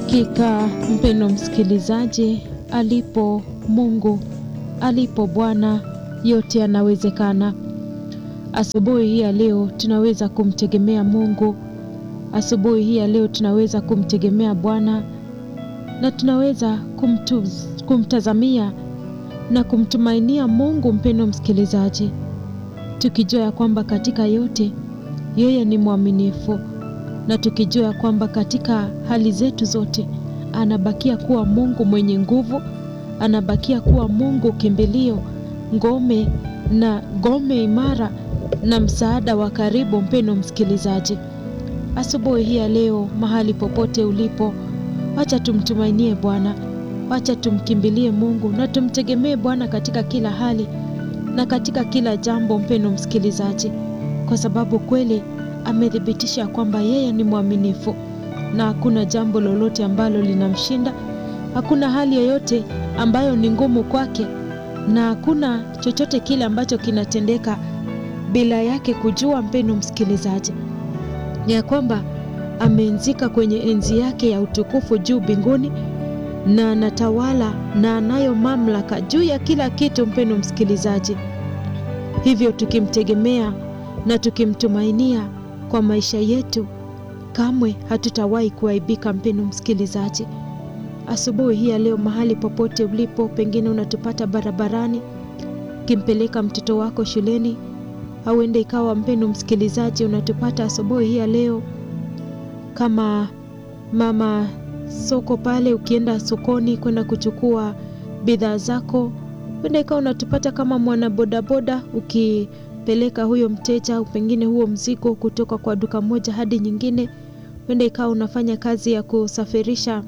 Hakika mpendo msikilizaji, alipo Mungu, alipo Bwana, yote yanawezekana. Asubuhi hii ya leo tunaweza kumtegemea Mungu. Asubuhi hii ya leo tunaweza kumtegemea Bwana na tunaweza kumtuz, kumtazamia na kumtumainia Mungu, mpendo msikilizaji, tukijua ya kwamba katika yote yeye ni mwaminifu na tukijua ya kwamba katika hali zetu zote anabakia kuwa Mungu mwenye nguvu, anabakia kuwa Mungu kimbilio, ngome na ngome imara na msaada wa karibu. Mpendo msikilizaji, asubuhi hii ya leo, mahali popote ulipo, wacha tumtumainie Bwana, wacha tumkimbilie Mungu na tumtegemee Bwana katika kila hali na katika kila jambo, mpendo msikilizaji, kwa sababu kweli amethibitisha kwamba yeye ni mwaminifu na hakuna jambo lolote ambalo linamshinda. Hakuna hali yoyote ambayo ni ngumu kwake, na hakuna chochote kile ambacho kinatendeka bila yake kujua. Mpendo msikilizaji, ni ya kwamba ameenzika kwenye enzi yake ya utukufu juu mbinguni, na anatawala na anayo mamlaka juu ya kila kitu. Mpendo msikilizaji, hivyo tukimtegemea na tukimtumainia kwa maisha yetu kamwe hatutawahi kuaibika. Mpendo msikilizaji, asubuhi hii ya leo, mahali popote ulipo, pengine unatupata barabarani ukimpeleka mtoto wako shuleni, au ende ikawa, mpendo msikilizaji, unatupata asubuhi hii ya leo kama mama soko pale, ukienda sokoni kwenda kuchukua bidhaa zako, ende ikawa unatupata kama mwana bodaboda uki peleka huyo mteja au pengine huo mzigo kutoka kwa duka moja hadi nyingine. Wenda ikawa unafanya kazi ya kusafirisha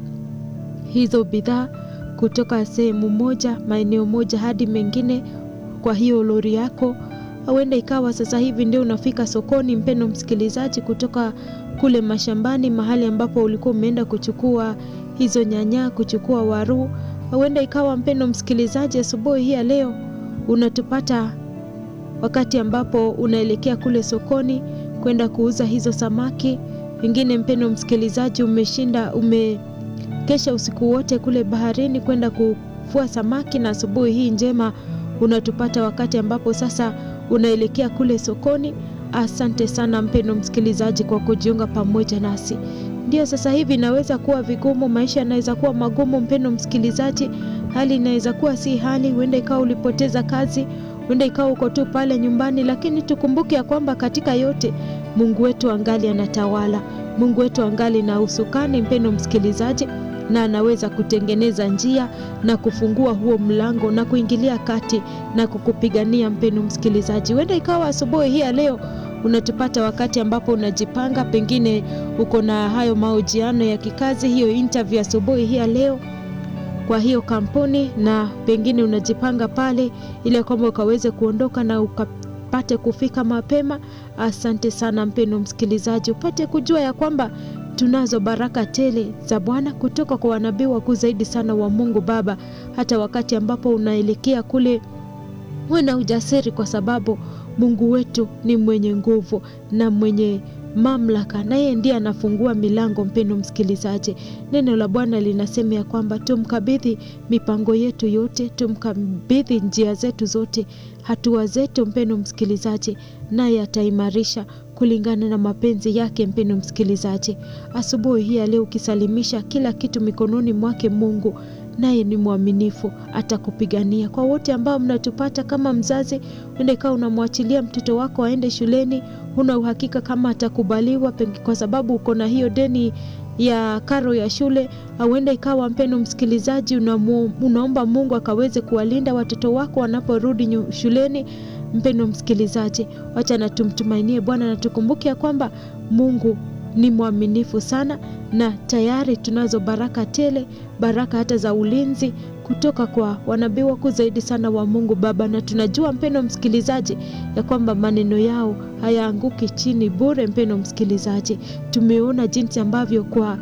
hizo bidhaa kutoka sehemu moja, maeneo moja hadi mengine kwa hiyo lori yako, au wenda ikawa sasa hivi ndio unafika sokoni, mpendo msikilizaji, kutoka kule mashambani, mahali ambapo ulikuwa umeenda kuchukua hizo nyanya, kuchukua waru, au wenda ikawa mpendo msikilizaji, asubuhi hii ya leo unatupata wakati ambapo unaelekea kule sokoni kwenda kuuza hizo samaki. Pengine mpendo msikilizaji, umeshinda umekesha usiku wote kule baharini kwenda kuvua samaki, na asubuhi hii njema unatupata wakati ambapo sasa unaelekea kule sokoni. Asante sana mpendo msikilizaji kwa kujiunga pamoja nasi. Ndio sasa hivi inaweza kuwa vigumu, maisha yanaweza kuwa magumu, mpendo msikilizaji, hali inaweza kuwa si hali, huenda ikawa ulipoteza kazi huenda ikawa uko tu pale nyumbani, lakini tukumbuke ya kwamba katika yote Mungu wetu angali anatawala. Mungu wetu angali na usukani, mpendo msikilizaji, na anaweza kutengeneza njia na kufungua huo mlango na kuingilia kati na kukupigania, mpendo msikilizaji. Huenda ikawa asubuhi hii ya leo unatupata wakati ambapo unajipanga, pengine uko na hayo mahojiano ya kikazi, hiyo interview asubuhi hii ya leo kwa hiyo kampuni na pengine unajipanga pale ili kwamba ukaweze kuondoka na ukapate kufika mapema. Asante sana mpendo msikilizaji, upate kujua ya kwamba tunazo baraka tele za Bwana kutoka kwa wanabii wakuu zaidi sana wa Mungu Baba. Hata wakati ambapo unaelekea kule, uwe na ujasiri, kwa sababu Mungu wetu ni mwenye nguvu na mwenye mamlaka na yeye ndiye anafungua milango. Mpendo msikilizaji, neno la Bwana linasema ya kwamba tumkabidhi mipango yetu yote, tumkabidhi njia zetu zote, hatua zetu, mpendo msikilizaji, naye ataimarisha kulingana na mapenzi yake. Mpendo msikilizaji, asubuhi hii ya leo ukisalimisha kila kitu mikononi mwake Mungu naye ni mwaminifu, atakupigania. Kwa wote ambao mnatupata kama mzazi, ende ikawa unamwachilia mtoto wako aende shuleni, huna uhakika kama atakubaliwa kwa sababu uko na hiyo deni ya karo ya shule, au ende ikawa mpendo msikilizaji, unamu, unaomba Mungu akaweze kuwalinda watoto wako wanaporudi shuleni. Mpendo msikilizaji, wacha na tumtumainie Bwana na tukumbuke ya kwamba Mungu ni mwaminifu sana na tayari tunazo baraka tele, baraka hata za ulinzi kutoka kwa wanabii wakuu zaidi sana wa Mungu Baba, na tunajua mpendo msikilizaji ya kwamba maneno yao hayaanguki chini bure. Mpendo msikilizaji, tumeona jinsi ambavyo kwa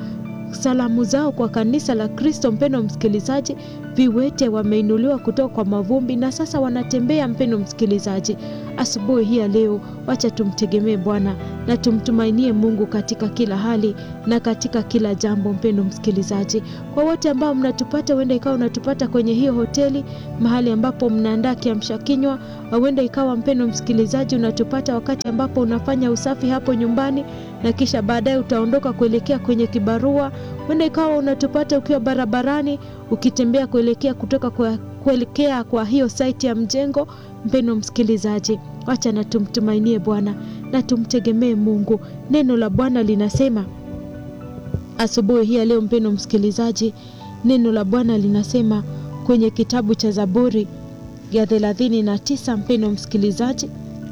salamu zao kwa kanisa la Kristo. Mpendo msikilizaji, viwete wameinuliwa kutoka kwa mavumbi na sasa wanatembea. Mpendo msikilizaji, asubuhi hii ya leo, wacha tumtegemee Bwana na tumtumainie Mungu katika kila hali na katika kila jambo. Mpendo msikilizaji, kwa wote ambao mnatupata, huenda ikawa unatupata kwenye hiyo hoteli, mahali ambapo mnaandaa kiamsha kinywa, huenda ikawa mpendo msikilizaji, unatupata wakati ambapo unafanya usafi hapo nyumbani na kisha baadaye utaondoka kuelekea kwenye kibarua. Huenda ikawa unatupata ukiwa barabarani ukitembea kuelekea kutoka kwa, kuelekea kwa hiyo saiti ya mjengo. Mpendo msikilizaji, wacha na tumtumainie Bwana na tumtegemee Mungu. Neno la Bwana linasema asubuhi hii ya leo, mpendo msikilizaji, neno la Bwana linasema kwenye kitabu cha Zaburi ya thelathini na tisa mpendo msikilizaji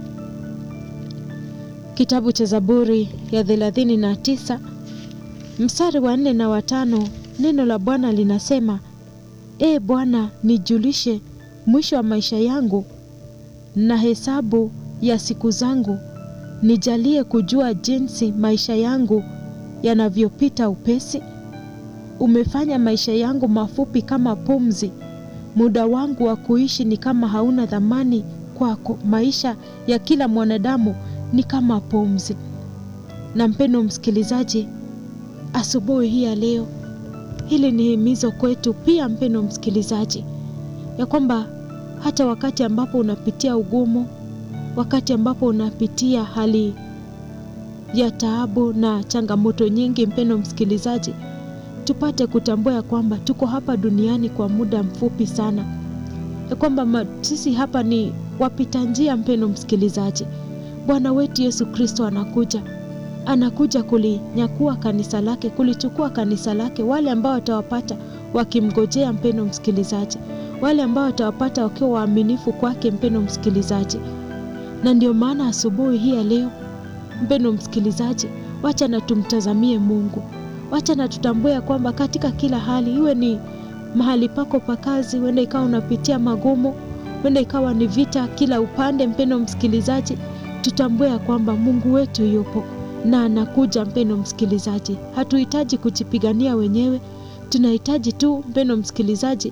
kitabu cha Zaburi ya thelathini na tisa mstari wa nne na watano neno la Bwana linasema E Bwana, nijulishe mwisho wa maisha yangu na hesabu ya siku zangu, nijalie kujua jinsi maisha yangu yanavyopita upesi. Umefanya maisha yangu mafupi kama pumzi, muda wangu wa kuishi ni kama hauna thamani kwako. Maisha ya kila mwanadamu ni kama pumzi. Na mpendo msikilizaji, asubuhi hii ya leo, hili ni himizo kwetu pia, mpendo msikilizaji, ya kwamba hata wakati ambapo unapitia ugumu, wakati ambapo unapitia hali ya taabu na changamoto nyingi, mpendo msikilizaji, tupate kutambua ya kwamba tuko hapa duniani kwa muda mfupi sana, ya kwamba sisi hapa ni wapita njia. Mpendo msikilizaji, Bwana wetu Yesu Kristo anakuja, anakuja kulinyakua kanisa lake, kulichukua kanisa lake, wale ambao watawapata wakimgojea, mpendo msikilizaji, wale ambao watawapata wakiwa waaminifu kwake, mpendo msikilizaji. Na ndio maana asubuhi hii ya leo, mpendo msikilizaji, wacha na tumtazamie Mungu, wacha na tutambue ya kwamba katika kila hali, iwe ni mahali pako pa kazi, huenda ikawa unapitia magumu, huenda ikawa ni vita kila upande, mpendo msikilizaji tutambue ya kwamba Mungu wetu yupo na anakuja. Mpendo msikilizaji, hatuhitaji kujipigania wenyewe, tunahitaji tu mpendo msikilizaji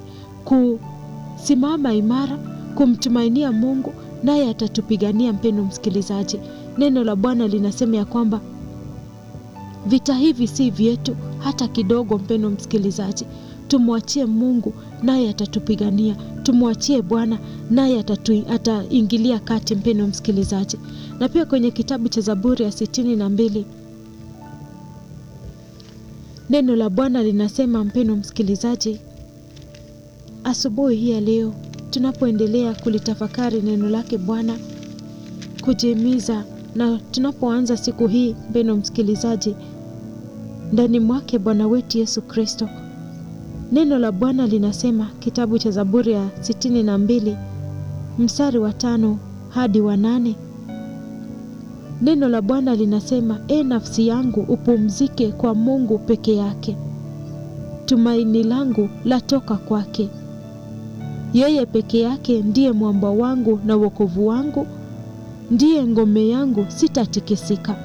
kusimama imara, kumtumainia Mungu naye atatupigania. Mpendo msikilizaji, neno la Bwana linasema ya kwamba vita hivi si vyetu hata kidogo. Mpendo msikilizaji, tumwachie Mungu naye atatupigania. Tumwachie Bwana naye ataingilia kati, mpendo msikilizaji. Na pia kwenye kitabu cha Zaburi ya sitini na mbili neno la Bwana linasema, mpendo msikilizaji, asubuhi hii ya leo tunapoendelea kulitafakari neno lake Bwana, kujihimiza na tunapoanza siku hii, mpendo msikilizaji, ndani mwake Bwana wetu Yesu Kristo Neno la Bwana linasema kitabu cha Zaburi ya sitini na mbili mstari wa tano hadi wa nane. Neno la Bwana linasema e nafsi yangu upumzike kwa Mungu peke yake, tumaini langu latoka kwake. Yeye peke yake ndiye mwamba wangu na wokovu wangu, ndiye ngome yangu, sitatikisika.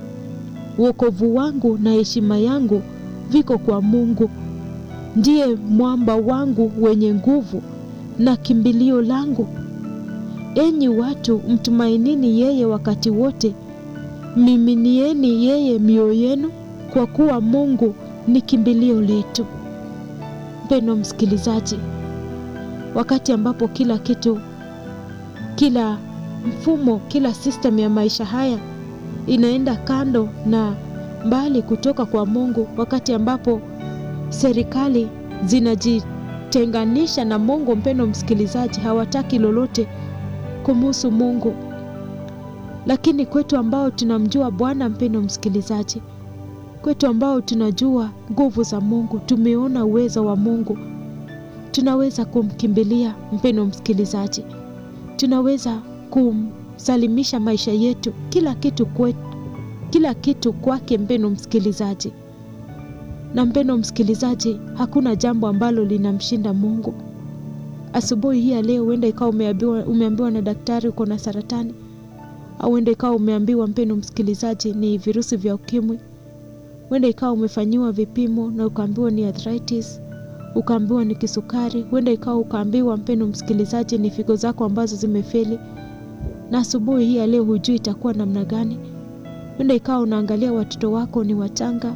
Wokovu wangu na heshima yangu viko kwa Mungu ndiye mwamba wangu wenye nguvu na kimbilio langu. Enyi watu, mtumainini yeye wakati wote, miminieni yeye mioyo yenu, kwa kuwa Mungu ni kimbilio letu. Mpendwa msikilizaji, wakati ambapo kila kitu, kila mfumo, kila system ya maisha haya inaenda kando na mbali kutoka kwa Mungu, wakati ambapo serikali zinajitenganisha na Mungu, mpendo msikilizaji, hawataki lolote kumuhusu Mungu. Lakini kwetu ambao tunamjua Bwana, mpendo msikilizaji, kwetu ambao tunajua nguvu za Mungu, tumeona uwezo wa Mungu, tunaweza kumkimbilia mpendo msikilizaji, tunaweza kumsalimisha maisha yetu, kila kitu kwetu, kila kitu kwake, mpendo msikilizaji na mpendo msikilizaji, hakuna jambo ambalo linamshinda Mungu. Asubuhi hii ya leo, huenda ikawa umeambiwa, umeambiwa na daktari uko na saratani, au huenda ikawa umeambiwa mpendo msikilizaji, ni virusi vya ukimwi. Huenda ikawa umefanyiwa vipimo na ukaambiwa ni arthritis, ukaambiwa ni kisukari. Huenda ikawa ukaambiwa, mpendo msikilizaji, ni figo zako ambazo zimefeli, na asubuhi hii ya leo hujui itakuwa namna gani. Huenda ikawa unaangalia watoto wako ni wachanga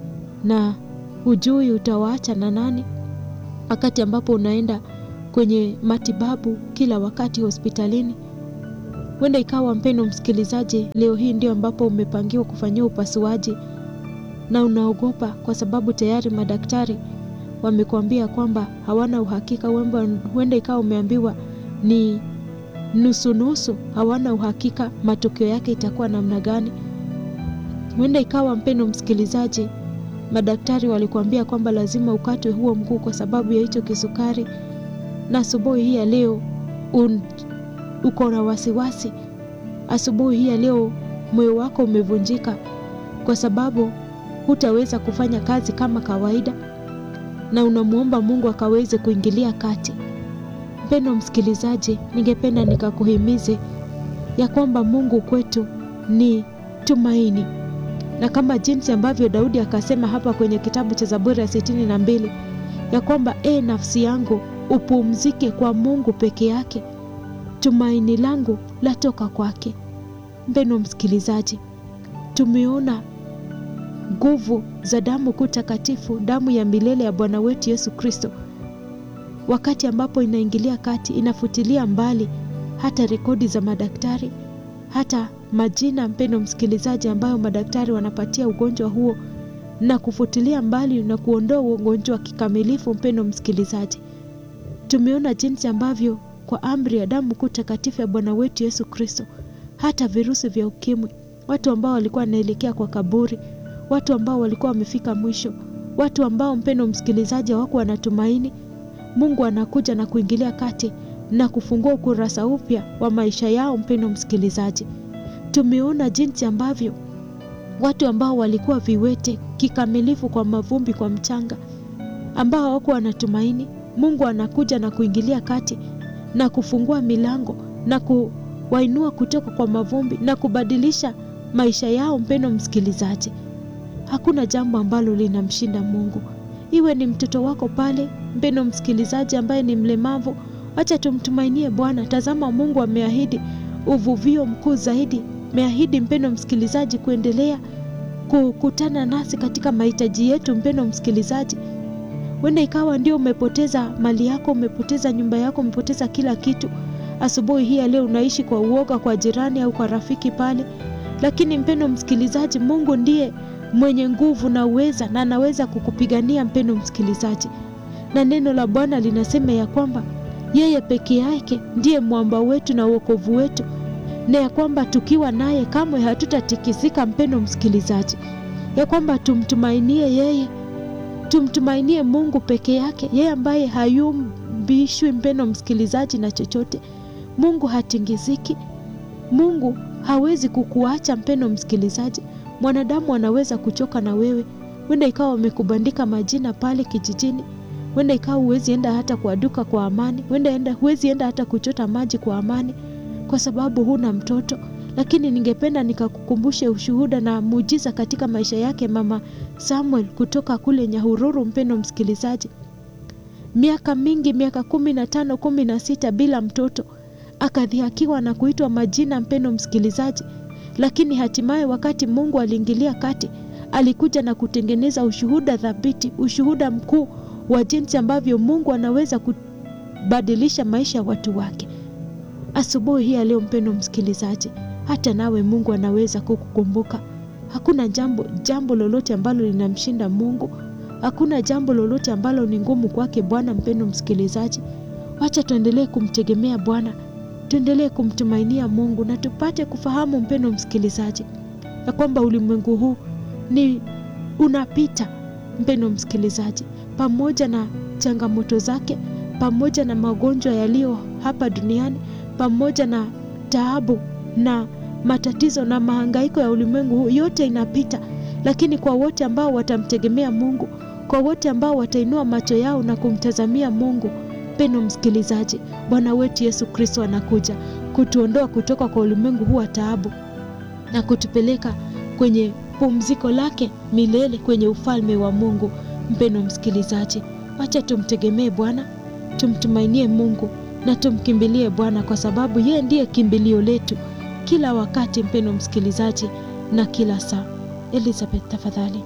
na hujui utawaacha na nani, wakati ambapo unaenda kwenye matibabu kila wakati hospitalini. Huenda ikawa mpendo msikilizaji, leo hii ndio ambapo umepangiwa kufanyiwa upasuaji na unaogopa kwa sababu tayari madaktari wamekuambia kwamba hawana uhakika. Huenda ikawa umeambiwa ni nusunusu, hawana uhakika matokeo yake itakuwa namna gani. Huenda ikawa mpendo msikilizaji, madaktari walikuambia kwamba lazima ukatwe huo mguu kwa sababu ya hicho kisukari, na asubuhi hii ya leo un, uko na wasiwasi. Asubuhi hii ya leo moyo wako umevunjika kwa sababu hutaweza kufanya kazi kama kawaida, na unamwomba Mungu akaweze kuingilia kati. Mpendo msikilizaji, ningependa nikakuhimize ya kwamba Mungu kwetu ni tumaini, na kama jinsi ambavyo Daudi akasema hapa kwenye kitabu cha Zaburi ya sitini na mbili ya kwamba e, nafsi yangu upumzike kwa Mungu peke yake, tumaini langu latoka kwake. Mpendo msikilizaji, tumeona nguvu za damu kuu takatifu, damu ya milele ya Bwana wetu Yesu Kristo, wakati ambapo inaingilia kati, inafutilia mbali hata rekodi za madaktari, hata majina, mpendo msikilizaji, ambayo madaktari wanapatia ugonjwa huo na kufutilia mbali na kuondoa ugonjwa kikamilifu. Mpendo msikilizaji, tumeona jinsi ambavyo kwa amri ya damu kuu takatifu ya Bwana wetu Yesu Kristo, hata virusi vya ukimwi, watu ambao walikuwa wanaelekea kwa kaburi, watu ambao walikuwa wamefika mwisho, watu ambao mpendo msikilizaji, hawakuwa wanatumaini, Mungu anakuja na kuingilia kati na kufungua ukurasa upya wa maisha yao. Mpendo msikilizaji, tumeona jinsi ambavyo watu ambao walikuwa viwete kikamilifu kwa mavumbi, kwa mchanga, ambao hawakuwa wanatumaini, Mungu anakuja na kuingilia kati na kufungua milango na kuwainua kutoka kwa mavumbi na kubadilisha maisha yao. Mpendo msikilizaji, hakuna jambo ambalo linamshinda Mungu. Iwe ni mtoto wako pale, mpendo msikilizaji, ambaye ni mlemavu, wacha tumtumainie Bwana. Tazama, Mungu ameahidi uvuvio mkuu zaidi, ameahidi mpendo msikilizaji, kuendelea kukutana nasi katika mahitaji yetu. Mpendo msikilizaji, wenda ikawa ndio umepoteza mali yako, umepoteza nyumba yako, umepoteza kila kitu. Asubuhi hii ya leo unaishi kwa uoga kwa jirani au kwa rafiki pale, lakini mpendo msikilizaji, Mungu ndiye mwenye nguvu na uweza na anaweza kukupigania mpendo msikilizaji, na neno la Bwana linasema ya kwamba yeye peke yake ndiye mwamba wetu na uokovu wetu, na ya kwamba tukiwa naye kamwe hatutatikisika. Mpendo msikilizaji, ya kwamba tumtumainie yeye, tumtumainie Mungu peke yake, yeye ambaye hayumbishwi mpendo msikilizaji na chochote. Mungu hatingiziki, Mungu hawezi kukuacha mpendo msikilizaji. Mwanadamu anaweza kuchoka na wewe, wenda ikawa wamekubandika majina pale kijijini, wenda ikawa huwezi enda hata kwa duka kwa amani, wenda enda huwezi enda hata kuchota maji kwa amani kwa sababu huna mtoto. Lakini ningependa nikakukumbushe ushuhuda na muujiza katika maisha yake mama Samuel kutoka kule Nyahururu. Mpendo msikilizaji, miaka mingi, miaka kumi na tano kumi na sita bila mtoto, akadhihakiwa na kuitwa majina, mpendo msikilizaji lakini hatimaye wakati Mungu aliingilia kati, alikuja na kutengeneza ushuhuda thabiti, ushuhuda mkuu wa jinsi ambavyo Mungu anaweza kubadilisha maisha ya watu wake. Asubuhi hii ya leo, mpendo msikilizaji, hata nawe Mungu anaweza kukukumbuka. Hakuna jambo jambo lolote ambalo linamshinda Mungu. Hakuna jambo lolote ambalo ni ngumu kwake Bwana. Mpendo msikilizaji, wacha tuendelee kumtegemea Bwana tuendelee kumtumainia Mungu na tupate kufahamu mpendo msikilizaji, ya kwamba ulimwengu huu ni unapita, mpendo msikilizaji, pamoja na changamoto zake, pamoja na magonjwa yaliyo hapa duniani, pamoja na taabu na matatizo na mahangaiko ya ulimwengu huu, yote inapita. Lakini kwa wote ambao watamtegemea Mungu, kwa wote ambao watainua macho yao na kumtazamia Mungu Mpendo msikilizaji, Bwana wetu Yesu Kristo anakuja kutuondoa kutoka kwa ulimwengu huu wa taabu na kutupeleka kwenye pumziko lake milele kwenye ufalme wa Mungu. Mpendwa msikilizaji, wacha tumtegemee Bwana, tumtumainie Mungu na tumkimbilie Bwana kwa sababu yeye ndiye kimbilio letu kila wakati, mpendwa msikilizaji, na kila saa. Elizabeth, tafadhali.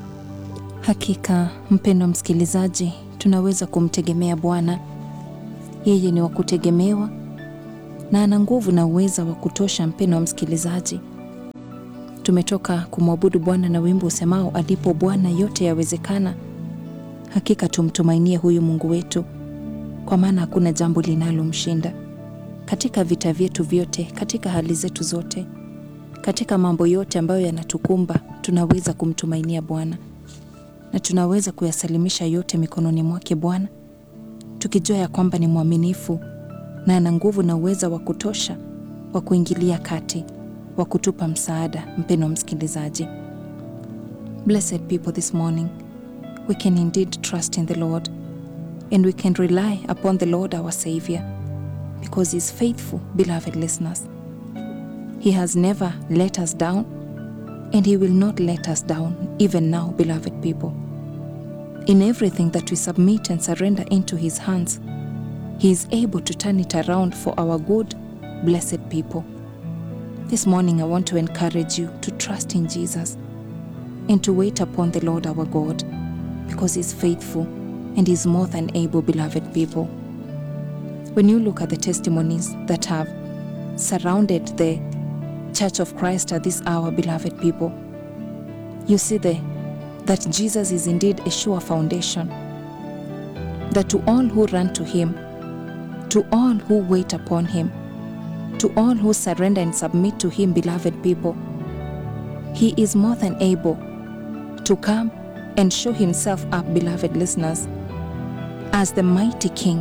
Hakika mpendwa msikilizaji, tunaweza kumtegemea Bwana. Yeye ni wa kutegemewa na ana nguvu na uweza wa kutosha. Mpendwa msikilizaji, tumetoka kumwabudu Bwana na wimbo usemao alipo Bwana yote yawezekana. Hakika tumtumainie huyu Mungu wetu, kwa maana hakuna jambo linalomshinda katika vita vyetu vyote, katika hali zetu zote, katika mambo yote ambayo yanatukumba, tunaweza kumtumainia Bwana na tunaweza kuyasalimisha yote mikononi mwake Bwana, tukijua ya kwamba ni mwaminifu na ana nguvu na uweza wa kutosha wa kuingilia kati, wa kutupa msaada. Mpendwa msikilizaji, blessed people this morning we can indeed trust in the Lord and we can rely upon the Lord our Savior because he is faithful, beloved listeners. He has never let us down and he will not let us down even now, beloved people. In everything that we submit and surrender into his hands, he is able to turn it around for our good, blessed people. This morning, I want to encourage you to trust in Jesus and to wait upon the Lord our God because He's faithful and He's more than able, beloved people. When you look at the testimonies that have surrounded the Church of Christ at this hour, beloved people, you see the, that Jesus is indeed a sure foundation, that to all who run to Him, to all who wait upon Him, to all who surrender and submit to Him, beloved people, He is more than able to come and show Himself up, beloved listeners, as the mighty King,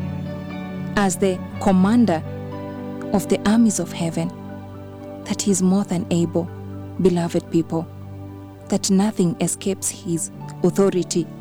as the commander of the armies of heaven, that He is more than able, beloved people, that nothing escapes His authority